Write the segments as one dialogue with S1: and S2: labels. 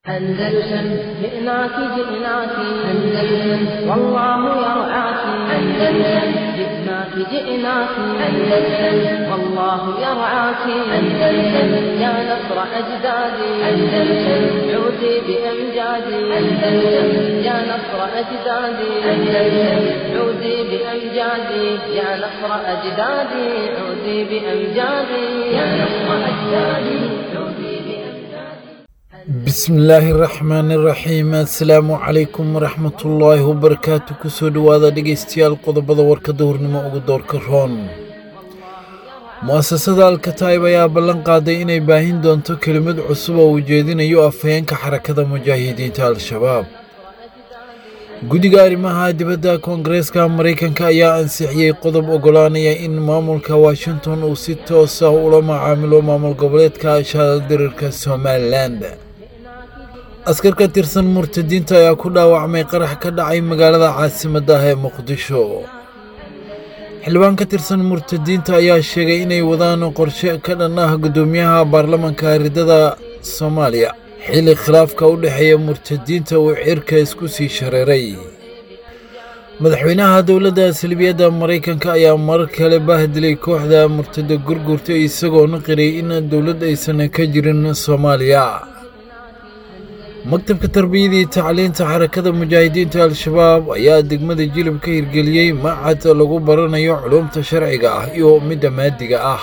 S1: أندلسن جئناك جئناك أندلسن والله يرعاك أندلسن جئناك جئناك أندلسن والله يرعاك أندلسن يا نصر أجدادي أندلسن عودي بأمجادي أندلسن يا نصر أجدادي أندلسن عودي بأمجادي يا نصر أجدادي عودي بأمجادي يا نصر أجدادي عودي بأمجادي
S2: bismillaahi raxmaani raxiim assalaamu calaykum waraxmatullaahi wabarakaatu kusoo dhowaada dhegaystayaal qodobada warka duhurnimo ugu doorka roon mu'asasada alkataib ayaa ballan qaaday inay baahin doonto kelimad cusub oo uu jeedinayo afhayeenka xarakada mujaahidiinta al-shabaab guddiga arrimaha dibadda koongareeska maraykanka ayaa ansixiyey qodob oggolaanaya in maamulka washington uu si toos ah ula macaamilo maamul goboleedka shaaldirirka somalilan askar ka tirsan murtadiinta ayaa ku dhaawacmay qarax ka dhacay magaalada caasimadda ah ee muqdisho xildhibaan ka tirsan murtadiinta ayaa sheegay inay wadaan qorshe ka dhan ah guddoomiyaha baarlamanka ridada soomaaliya xilli khilaafka u dhexeeya murtadiinta uu cirka isku sii shareeray madaxweynaha dowladda salbiyadda maraykanka ayaa marar kale bahdilay kooxda murtada gurgurta isagoona qiray in dowlad aysan ka jirin soomaaliya maktabka tarbiyadii tacliinta xarakada mujaahidiinta al-shabaab ayaa degmada jilib ka hirgeliyey macad lagu baranayo culumta sharciga ah iyo midda maadiga ah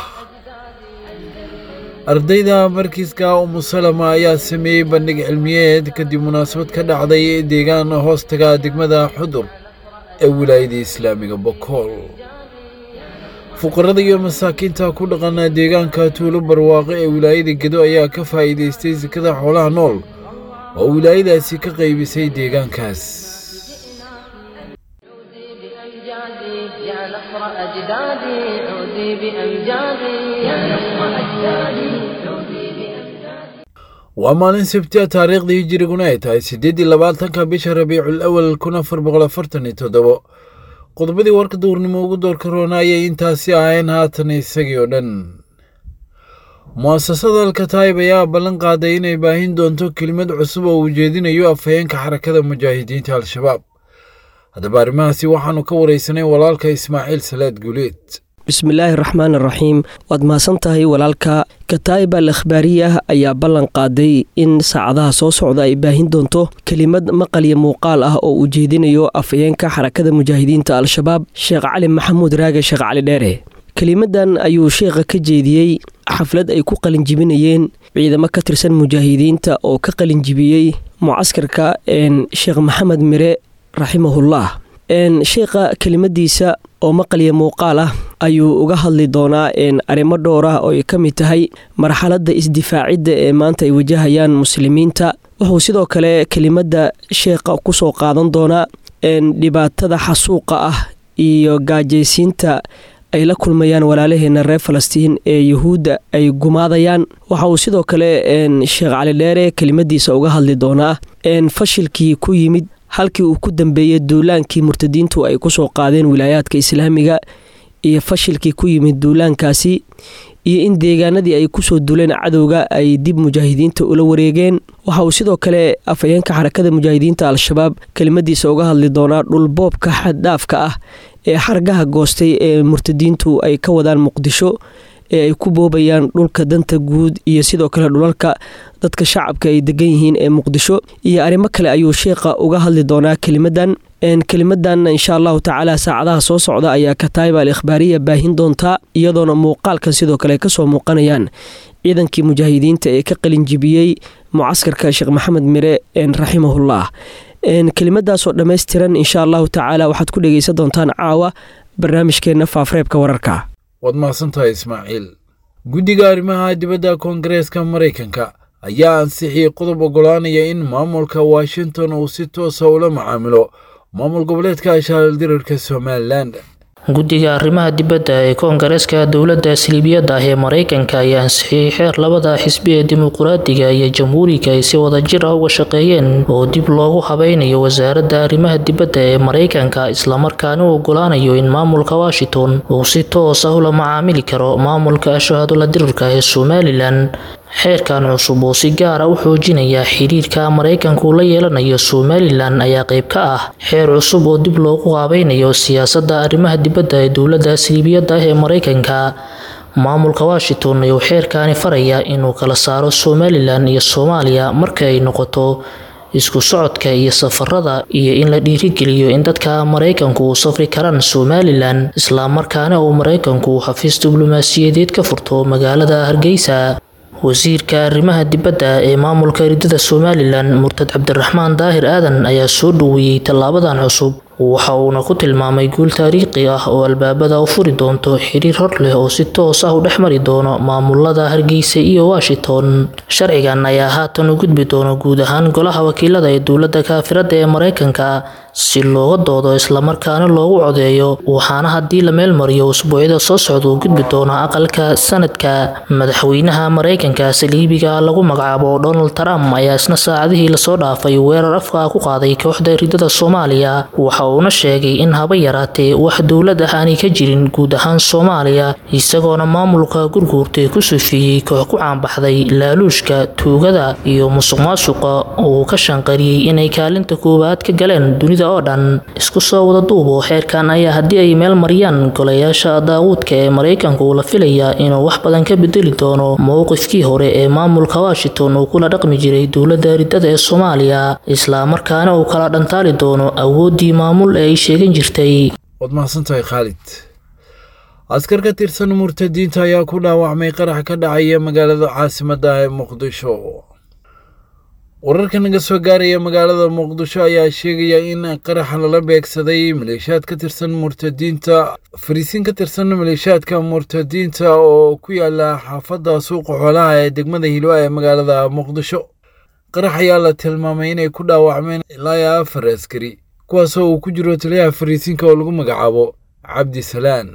S2: ardayda markiiska umusalama ayaa sameeyey bandhig cilmiyeed kadib munaasabad ka dhacday deegaan hoostaga degmada xudur ee wilaayada islaamiga bokool fuqarada iyo masaakiinta ku dhaqana deegaanka tuulo barwaaqo ee wilaayada gedo ayaa ka faa'iidaystay sekada xoolaha nool oo wilaayadaasi ka qaybisay deegaankaas
S1: بأمجادي يا نصر أجدادي عودي بأمجادي يا نصر أجدادي عودي بأمجادي
S2: waa maalin sabtiya taariikhdii hijiriguna ay tahay siddeeddii labaatanka bisha rabiicul awal kun afar boqol afartan iyo toddobo qodobadii warka duurnimo ugu doorka roona ayay intaasi ahayn haatan isagii oo dhan mu'asasada alkataib ayaa ballan qaaday inay baahin doonto kelimad cusub oo uu jeedinayo afhayeenka xarakada mujaahidiinta al-shabaab haddaba arrimahaasi waxaannu ka waraysanay walaalka ismaaciil salaad guuleed
S3: bismillaahi raxmaan raxiim waad mahadsan tahay walaalka kataa'ib al akhbaariyah ayaa ballan qaaday in saacadaha soo socda ay baahin doonto kelimad maqal iyo muuqaal ah oo uu jeedinayo afhayeenka xarakada mujaahidiinta al-shabaab sheekh cali maxamuud raage sheekh cali dheere kelimadan ayuu sheekha ka jeediyey xaflad ay ku qalinjibinayeen ciidamo ka tirsan mujaahidiinta oo ka qalinjibiyey mucaskarka sheekh maxamed mire raximahullah sheekha kelimadiisa oo maqaliya muuqaal ah ayuu uga hadli doonaa arrimo dhowr ah oo ay ka mid tahay marxaladda isdifaacidda ee maanta ay wajahayaan muslimiinta wuxuu sidoo kale kelimadda sheekha kusoo qaadan doonaa dhibaatada xasuuqa ah iyo gaajaysiinta ay la kulmayaan walaalaheena reer falastiin ee yuhuudda ay gumaadayaan waxa uu sidoo kale sheekh cali dheere kelimadiisa uga hadli doonaa fashilkii ku yimid halkii uu ku dambeeyey duulaankii murtadiintu ay kusoo qaadeen wilaayaadka islaamiga iyo fashilkii ku yimid duulaankaasi iyo in deegaanadii ay kusoo duuleen cadowga ay dib mujaahidiinta ula wareegeen waxa uu sidoo kale afhayeenka xarakada mujaahidiinta al-shabaab kelimadiisa uga hadli doonaa dhulboobka xaddhaafka ah ee xargaha goostay ee murtadiintu ay ka wadaan muqdisho ee ay ku boobayaan dhulka danta guud iyo sidoo kale dhulalka dadka shacabka ay degan yihiin ee muqdisho iyo arrimo kale ayuu sheekha uga hadli doonaa kelimadan kelimadan insha allahu tacaala saacadaha soo socda ayaa kataayib al ikhbaariya baahin doontaa iyadoona muuqaalkan sidoo kale kasoo muuqanayaan ciidankii mujaahidiinta ee ka qalinjibiyey mucaskarka sheekh maxamed mire raximahullah kelimadaasoo dhammaystiran insha allahu tacaala waxaad ku dhegeysan doontaan caawa barnaamijkeenna faafreebka wararka
S2: waad mahadsantahay ismaaciil guddiga arrimaha dibadda koongareeska maraykanka ayaa ansixiyey qodob oggolaanaya in maamulka washington uu si toosa ula macaamilo maamul goboleedka shaaldirirka somalilan
S4: guddiga arrimaha dibadda ee koongareeska dowladda siliibiyadda ah ee maraykanka ayaa ansixiyey xeer labada xisbi ee dimuquraadiga iyo jamhuuriga ay si wadajir ah uga shaqeeyeen oo dib loogu habeynayo wasaaradda arrimaha dibadda ee maraykanka islamarkaana u ogolaanayo in maamulka washington uu si toos ah ula macaamili karo maamulka shahaadula dirirka ee somalilan xeerkan cusub oo si gaara u xoojinaya xiriirka maraykanku la yeelanayo somalilan ayaa qayb ka ah xeer cusub oo dib loogu qaabeynayo siyaasadda arrimaha dibadda ee dowladda siliibiyadda ah ee maraykanka maamulka washington ayuu xeerkaani faraya inuu kala saaro somalilan iyo soomaaliya marka ay noqoto isku socodka iyo safarada iyo in la dhiirigeliyo in dadka maraykanku u safri karaan somalilan islamarkaana uu maraykanku xafiis diblomaasiyadeed ka furto magaalada hargeysa wasiirka arrimaha dibadda ee maamulka ridada somalilan murtad cabdiraxmaan daahir aadan ayaa soo dhoweeyey tallaabadan cusub waxa uuna ku tilmaamay guul taariikhi ah oo albaabada u furi doonto xiriir hor leh oo si toos ah u dhex mari doono maamulada hargeysa iyo washington sharcigan ayaa haatan u gudbi doono guud ahaan golaha wakiilada ee dowladda kaafirada ee maraykanka si looga doodo islamarkaana loogu codeeyo waxaana haddii la meel mariyo usbuucyada soo socda u gudbi doona aqalka sanadka madaxweynaha maraykanka saliibiga lagu magacaabo donald trump ayaa isna saacadihii lasoo dhaafay weerar afka ku qaaday kooxda ridada soomaaliya waxa uuna sheegay in haba yaraatee wax dowlad ah aanay ka jirin guud ahaan soomaaliya isagoona maamulka gurguurtay ku sufiyey koox ku caanbaxday laaluushka tuugada iyo musuq maasuqa uu ka shanqariyey inay kaalinta koowaad ka galeen dunida oo dhan isku soo wada duubo xeerkan ayaa haddii ay meel mariyaan golayaasha daawuudka ee maraykanku la filayaa inuu wax badan ka bedeli doono mowqifkii hore ee maamulka washington uu kula dhaqmi jiray dowladda ridada ee soomaaliya islamarkaana uu kala dhantaali doono awooddii maamul ee ay sheegan jirtay
S2: waad mahadsantahay khaalid askar ka tirsan murtadiinta ayaa ku dhaawacmay qarax ka dhacaya magaalada caasimadda ee muqdisho wararka naga soo gaaraya magaalada muqdisho ayaa sheegaya in qaraxa lala beegsaday maleeshiyaad ka tirsan murtadiinta fariisiin ka tirsan maleeshiyaadka murtadiinta oo ku yaala xaafadda suuqa xoolaha ee degmada hilwa ee magaalada muqdisho qarax ayaa la tilmaamay inay ku dhaawacmeen ilaa iyo afar askari kuwaasoo uu ku jiro taliyaha fariisiinka oo lagu magacaabo cabdi salaan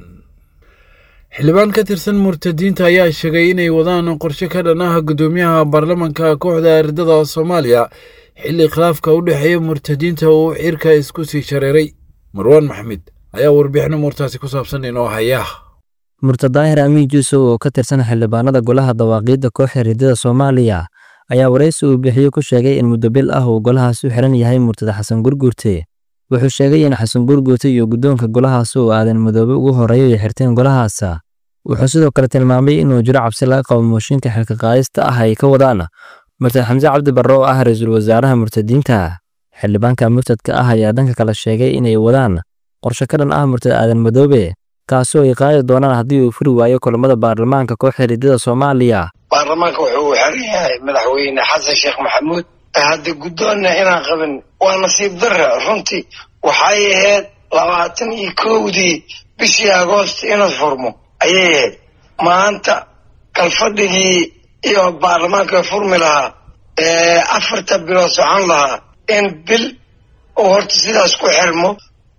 S2: xildhibaan ka tirsan murtadiinta ayaa sheegay inay wadaan qorshe ka dhan ah guddoomiyaha baarlamanka kooxda ardada soomaaliya xilli khilaafka u dhexeeya murtadiinta uu cirka isku sii shareeray marwaan maxmed ayaa warbixino muurtaasi ku saabsan inoo haya
S5: murtad daahir amiin juusow oo ka tirsan xildhibaanada golaha dawaaqiidda kooxda ridada soomaaliya ayaa waraysi uu bixiyo ku sheegay in muddo bil ah uu golahaas u xiran yahay murtad xasan gurguurte wuxuu sheegay in xasan gurguurte iyo guddoonka golahaas uu aadan madoobe ugu horreeyo ay xirteen golahaasa wuxuu sidoo kale tilmaamay inuu jiro cabsi laga qabo mooshinka xilka qaadista ah ay ka wadaan murtad xamse cabdi barre oo ah ra-iisul wasaaraha murtadiinta xildhibaanka murtadka ah ayaa dhanka kale sheegay inay wadaan qorshe ka dhan ah murtad aadan madoobe kaasoo ay qaadi doonaan haddii uu furi waayo kulamada baarlamaanka kooxda ridada soomaaliya
S6: baarlamaanka wuxuu xiran yahay madaxweyne xasan sheekh maxamuud hadda guddoonna inaan qabin waa nasiib darra runtii waxay ahayd labaatan iyo kowdii bishii agoost inuu furmo ayay ahayd maanta kalfadhigii iyo baarlamaanka furmi lahaa afarta bilood socon lahaa in bil uu horta sidaas ku xirmo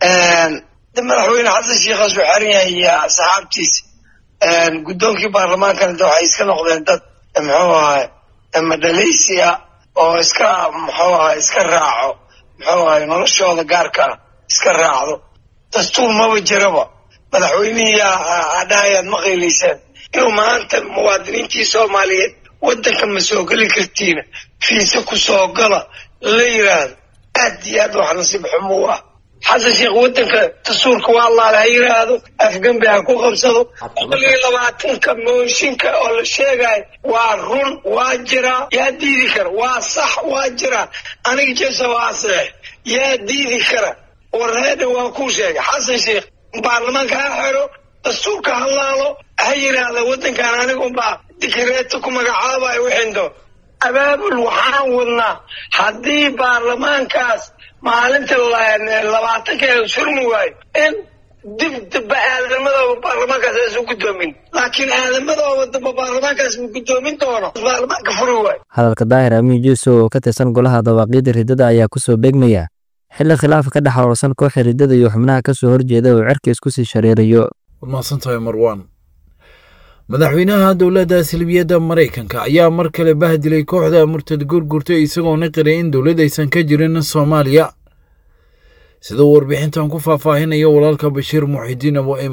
S6: madaxweyne xasan sheekhaas uu xiran yahay iyo asxaabtiisa guddoonkii baarlamaankana de waxay iska noqdeen dad muxuu ahay madhalaysi ah oo iska muxuu ahay iska raaco muxuu ahay noloshooda gaarka ah iska raacdo dastuur maba jiraba madaxweynihii adhahayaad ma qaylaysaan inuu maanta muwaadiniintii soomaaliyeed waddanka ma soo geli kartiina fiise ku soo gala la yidhaahdo aad iyo aad wax nasiib xumo u ah xasan sheekh waddanka dastuurka waa allaale ha yidhaahdo afgembi ha ku qabsado boqol iyo labaatanka mooshinka oo la sheegayo waa run waa jiraa yaa diidi kara waa sax waa jiraa aniga jesa waa seex yaa diidi kara warreedha waa kuu sheegay xasan sheekh baarlamaanka ha xero dastuurka ha laalo ha yidhaahda waddankan aniga unbaa dikireeto ku magacaabayo wixindo abaabul waxaan wadnaa haddii baarlamaankaas maalinta labaatanka surmi waayo in dib damba aadamadooba baarlamaankaas aysan guddoomin laakiin aadamadooba damba baarlamaankaas ma guddoomin doono baarlamaanka furi waayo
S5: hadalka daahir amiin juusow oo ka tirsan golaha dawaaqiidda riddada ayaa ku soo beegmaya xilli khilaafa ka dhex aroorsan kooxda riddada iyo xubnaha ka soo horjeeda uu cerka isku sii shareerayo
S2: waad mahadsantahay marwaan madaxweynaha dowladda silbiyadda maraykanka ayaa mar kale bahdilay kooxda murtad gurgurta isagoona qiray in dowlad aysan ka jirin soomaaliya sida uu warbixintan ku faahfaahinayo walaalka bashiir muxidiin abo iman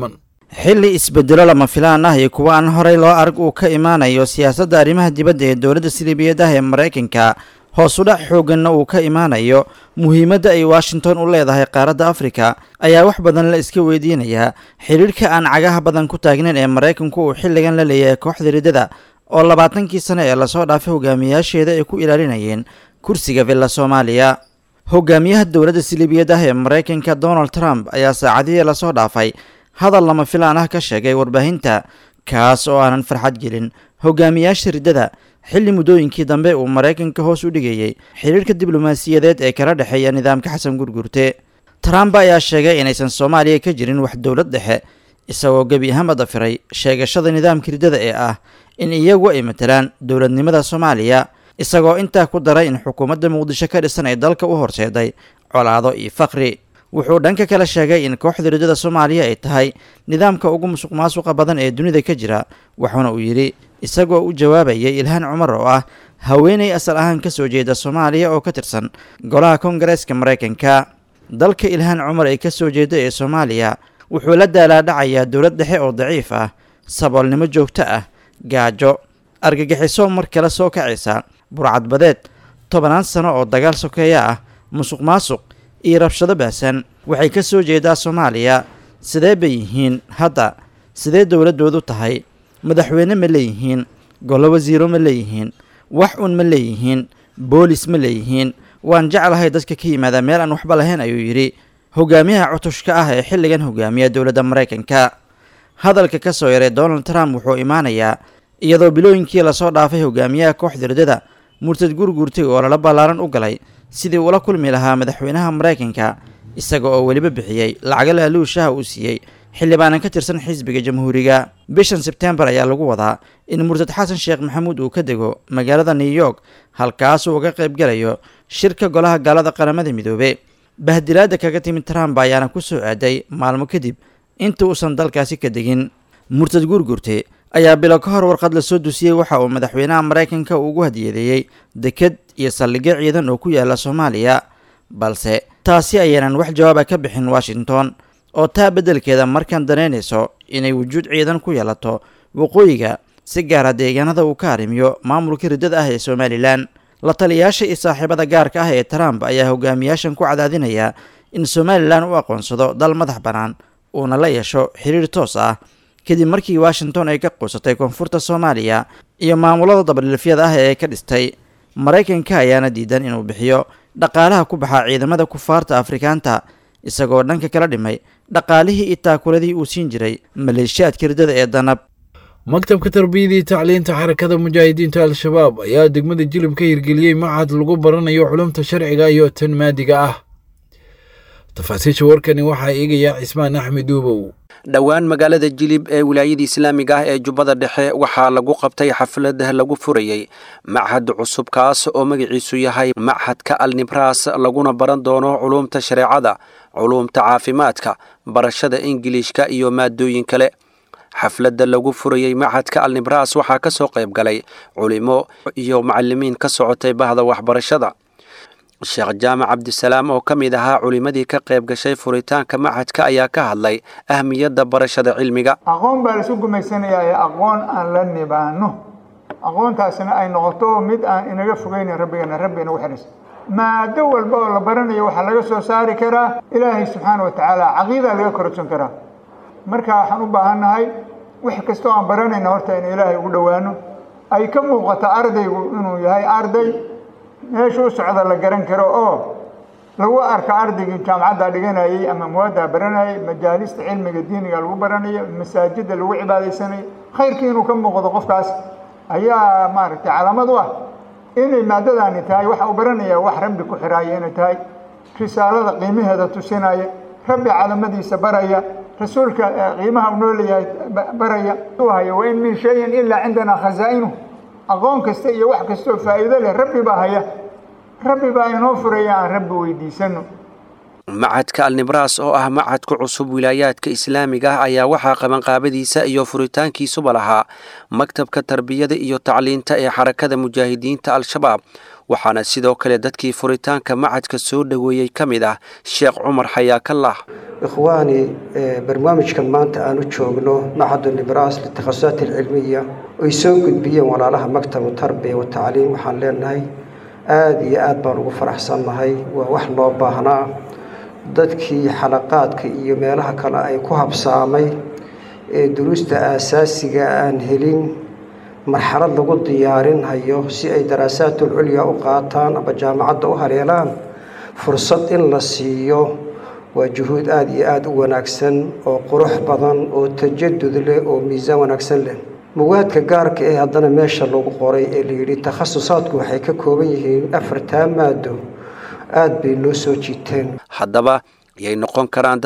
S7: xilli isbedelo lama filaan ah iyo kuwa aan horey loo arag uu ka imaanayo siyaasadda arrimaha dibadda ee dowladda siliibiyad ah ee maraykanka hoosudhac xoogganna uu ka imaanayo muhiimadda ay washington u leedahay qaaradda afrika ayaa wax badan la iska weydiinayaa xidhiirhka aan cagaha badan ku taagnayn ee maraykanku uu xilligan la leeyahay kooxda riddada oo labaatankii sano ee lasoo dhaafay hogaamiyayaasheeda ay ku ilaalinayeen kursiga villa soomaaliya hogaamiyaha dowladda siliibiyad ah ee maraykanka donald trump ayaa saacadihii lasoo dhaafay hadal lama filaan ah ka sheegay warbaahinta kaas oo aanan farxad gelin hogaamiyaasha riddada xilli muddooyinkii dambe uu maraykanka hoos u dhigayey xidhiirhka diblomaasiyadeed ee kala dhexeeya nidaamka xasan gurgurte trump ayaa sheegay inaysan soomaaliya ka jirin wax dowlad dhexe isagoo gebi ahaanba dafiray sheegashada nidaamka riddada ee ah in iyagu ay matalaan dowladnimada soomaaliya isagoo intaa ku daray in xukuumadda muqdisho ka dhisan ay dalka u horseeday colaado iyo faqri wuxuu dhanka kale sheegay in kooxda riddada soomaaliya ay tahay nidaamka ugu musuq maasuqa badan ee dunida ka jira waxauna uu yidhi isagoo u jawaabayay ilhaan cumar oo ah haweenay asal ahaan ka soo jeeda soomaaliya oo ka tirsan golaha koongareeska maraykanka dalka ilhaan cumar ay ka soo jeeda ee soomaaliya wuxuu la daalaadhacayaa dowlad dhexe oo daciif ah saboolnimo joogto ah gaajo argagixiso mar kale soo kacaysa burcadbadeed tobannaan sano oo dagaal sokeeya ah musuq maasuq iyo rabshado baahsan waxay ka soo jeedaa soomaaliya sidee bay yihiin hadda sidee dowladdoodu tahay madaxweyne ma leeyihiin golo wasiiro ma leeyihiin wax un ma leeyihiin boolis ma leeyihiin waan jeclahay dadka ka yimaada meel aan waxba lahayn ayuu yidhi hogaamiyaha cutushka ah ee xilligan hogaamiya dowladda maraykanka hadalka ka soo yaray donald trump wuxuu imaanayaa iyadoo bilooyinkii lasoo dhaafay hogaamiyaha kooxda riddada murtad gurgurtay oo lala ballaaran u galay sidii ula kulmi lahaa madaxweynaha maraykanka isaga oo weliba bixiyey lacaga laaluushaha uu siiyey xildhibaanan ka tirsan xisbiga jamhuuriga bishan sebtembar ayaa lagu wadaa in murtad xasan sheekh maxamuud uu ka dego magaalada new york halkaasuu uga qayb galayo shirka golaha gaalada qaramada midoobe bahdilaada kaga timid trump ayaana ku soo aaday maalmo kadib inta uusan dalkaasi ka degin murtad gurgurte ayaa bilo ka hor warqad lasoo dusiyey waxa uu madaxweynaha maraykanka ugu hadiyadeeyey deked iyo saldhigyo ciidan oo ku yaala soomaaliya balse taasi ayaanan wax jawaaba ka bixin washington oo taa beddelkeeda markaan danaynayso inay wujuud ciidan ku yeelato waqooyiga si gaara deegaanada uu ka arrimiyo maamulka riddada ah ee somalilan la taliyayaasha iyo saaxiibada gaarka ah ee trump ayaa hogaamiyaashan ku cadaadinaya in somalilan u aqoonsado dal madax bannaan uuna la yeesho xiriir toos ah kadib markii washington ay ka quusatay koonfurta soomaaliya iyo maamulada dabadhilifyada ah ee ka dhistay maraykanka ayaana diidan inuu bixiyo dhaqaalaha ku baxa ciidamada kufaarta afrikaanta isagoo dhanka kala dhimay dhaqaalihii iyo taakuladii uu siin jiray maleeshiyaadka riddada ee danab
S2: maktabka tarbiyadii tacliinta xarakada mujaahidiinta al-shabaab ayaa degmada jilib ka hirgeliyey machad lagu baranayo culumta sharciga iyo tan maadiga ah tafaasiisha warkani waxaa eegayaa cismaan axmed uubow
S8: dhowaan magaalada jilib ee wilaayada islaamiga ah ee jubbada dhexe waxaa lagu qabtay xaflad lagu furayey machad cusub kaas oo magaciisu yahay machadka alnibras laguna baran doono culuumta shareecada culuumta caafimaadka barashada ingiliishka iyo maadooyin kale xafladda lagu furayey machadka alnibras waxaa ka soo qayb galay culimo iyo macalimiin ka socotay bahda waxbarashada sheekh jaamac cabdisalaam oo ka mid ahaa culimmadii ka qayb gashay furitaanka machadka ayaa ka hadlay ahmiyadda barashada cilmiga
S9: aqoon baa laisu gumaysanayaa ee aqoon aan la nibaano aqoontaasina ay noqoto mid aan inaga fogeynin rabbigana rabbi inagu xidhis maado walba oo la baranayo waxaa laga soo saari karaa ilaahay subxaana wa tacaala caqiidaa laga korogsan karaa marka waxaan u baahannahay wax kastoo aan baranayna horta in ilaahay ugu dhowaano ay ka muuqato ardaygu inuu yahay arday meesha u socda la garan karo oo lagu arka ardaygii jaamacadda dhiganayay ama muwaaddaa baranayay majaalista cilmiga diiniga lagu baranayo masaajidda lagu cibaadaysanayo khayrkii inuu ka muuqdo qofkaas ayaa maaragtay calaamad u ah inay maadadaani tahay waxa uu baranaya wax rabbi ku xiraaya inay tahay risaalada qiimaheeda tusinaya rabbi calamadiisa baraya rasuulka qiimaha uu nooleeyahay baraya u haya wain min shayin ilaa cindanaa khazaa'inuh aqoon kasta iyo wax kasta oo faa'iido leh rabbi baa haya rabbi baa inoo furaya aan rabbi weydiisano
S8: machadka alnibras oo ah machadka cusub wilaayaadka islaamiga ah ayaa waxaa qabanqaabadiisa iyo furitaankiisuba lahaa maktabka tarbiyada iyo tacliinta ee xarakada mujaahidiinta al-shabaab waxaana sidoo kale dadkii furitaanka machadka soo dhoweeyey ka mid ah sheekh cumar xayaakallah
S10: ikhwaani barnaamijkan maanta aan u joogno macadu nibras litakhasusaat alcilmiya ay soo gudbiyeen walaalaha maktabu tarbiya watacliim waxaan leenahay aada iyo aad baan ugu faraxsannahay waa wax loo baahnaa dadkii xalaqaadka iyo meelaha kale ay ku habsaamay ee duruusta aasaasiga aan helin marxalad lagu diyaarinhayo si ay daraasaadul culya u qaataan ama jaamacadda u haleelaan fursad in la siiyo waa juhuud aada iyo aada u wanaagsan oo qurux badan oo tajadud leh oo miisaan wanaagsan leh muwaadka gaarka ee haddana meesha lagu qoray ee layidhi takhasusaadku waxay ka kooban yihiin afartaa maado aada bay noo soo jiiteen
S8: haddaba yay noqon karaan